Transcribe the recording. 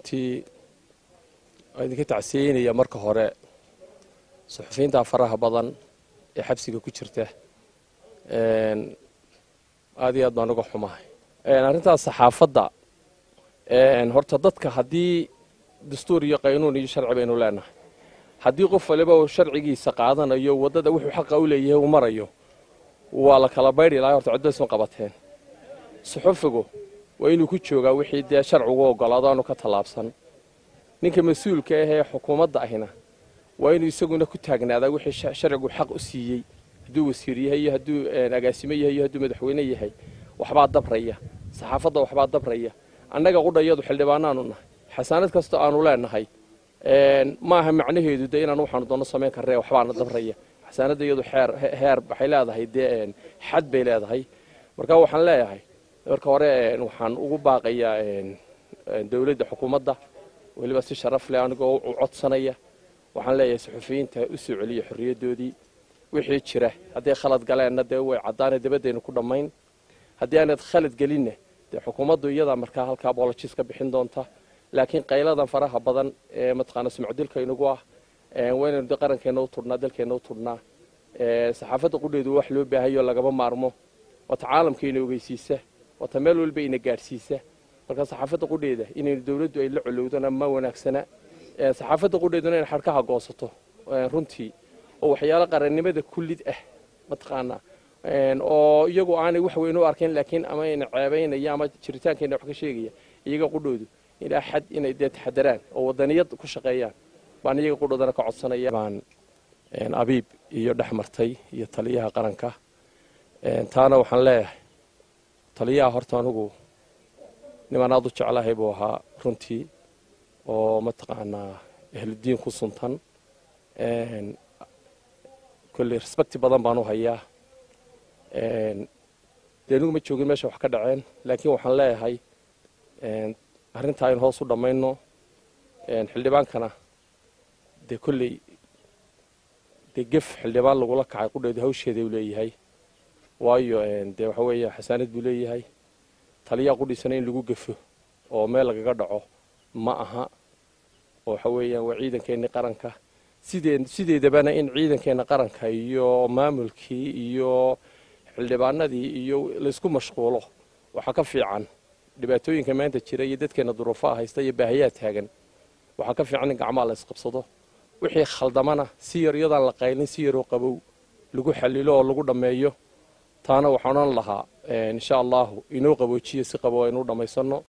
runtii waa idinka tacsiyeynaya marka hore suxufiyiinta faraha badan ee xabsiga ku jirta aad iyo aad baan uga xumahay arrintaas saxaafadda horta dadka haddii dastuur iyo qaynuun iyo sharci baynu leenahay haddii qof waliba uu sharcigiisa qaadanayo waddada wuxuu xaqa u leeyahay uu marayo waa la kala baydhi lahay horta cid baysun qabateen suxufigu waa inuu ku joogaa wixii dee sharcigu ogolaado aanu ka tallaabsan ninka mas-uulka ah ee xukuumadda ahina waa inuu isaguna ku taagnaadaa wixii sharcigu xaq u siiyey hadduu wasiir yahay iyo hadduu agaasimo yahay iyo hadduu madaxweyne yahay waxbaa dabraya saxaafadda waxbaa dabraya annaga qudhayadu xildhibaanaanu nahay xasaanad kastoo aanu leenahay ma aha macnaheedu de inaan waxaanu doonno samayn karre waxbaana dabraya xasaanadda iyadu xeer heer waxay leedahay dee xad bay leedahay marka waxaan leeyahay marka hore waxaan ugu baaqayaa dowladda xukuumadda weliba si sharaf leh anigoo u codsanaya waxaan leeyahay suxufiyiinta u soo celiya xorriyaddoodii wixii jira hadday khalad galeenna dee way caddaana dabadaynu ku dhammayn haddii aanad khalad gelinna dee xukuumaddu iyadaa markaa halkaa boolojis ka bixin doonta laakiin qayladan faraha badan ee mataqaana sumcdilka inagu ah waa inaynu de qarankeenna u tudhnaa dalkeenna u tudhnaa saxaafadda qudheedu wax loo baahayo lagama maarmo wata caalamka ina ogeysiisa wata meel walba ina gaadhsiisa marka saxaafadda qudheeda inaynu dowladdu ay la colowdona ma wanaagsana saxaafadda qudheeduna inay xadhkaha goosato runtii oo waxyaalo qarannimada kullid ah mataqaanaa oo iyagu aanay wax weyn u arkayn laakiin ama ina ceebaynaya ama jiritaankeena wax ka sheegaya iyaga qudhoodu ilaa xad inay dee taxadaraan oo wadaniyad ku shaqeeyaan baan iyaga qudhoodana ka codsanaya baan abiib iyo dhex martay iyo taliyaha qaranka taana waxaan leeyahay taliyaha horta anugu niman aad u jeclahay buu ahaa runtii oo mataqaanaa ahludiin ku suntan kolley respecti badan baan u hayaa dee anigu ma joogin meesha wax ka dhaceen laakiin waxaan leeyahay arrintaa aynu hoos u dhammayno xildhibaankana dee kolley dee gef xildhibaan lagula kacay qudheedu hawsheeda u leeyahay waayo dee waxa weeya xasaanad buu leeyahay taliyaa qudhiisana in lagu gefo oo meel lagaga dhaco ma aha oo waxa weeyaan waa ciidankeenni qaranka sidee sideedabana in ciidankeenna qaranka iyo maamulkii iyo xildhibaanadii iyo laysku mashquulo waxaa ka fiican dhibaatooyinka maanta jira iyo dadkeenna duruufaha haysta iyo baahayaa taagan waxaa ka fiican in gacmaha la ysqabsado wixii khaldamana si yar iyadaan la qaylin si yaroo qabow lagu xallilo oo lagu dhammeeyo taana waxaan odhan lahaa insha allahu inoo qaboojiyo si qabow aynu u dhammaysanno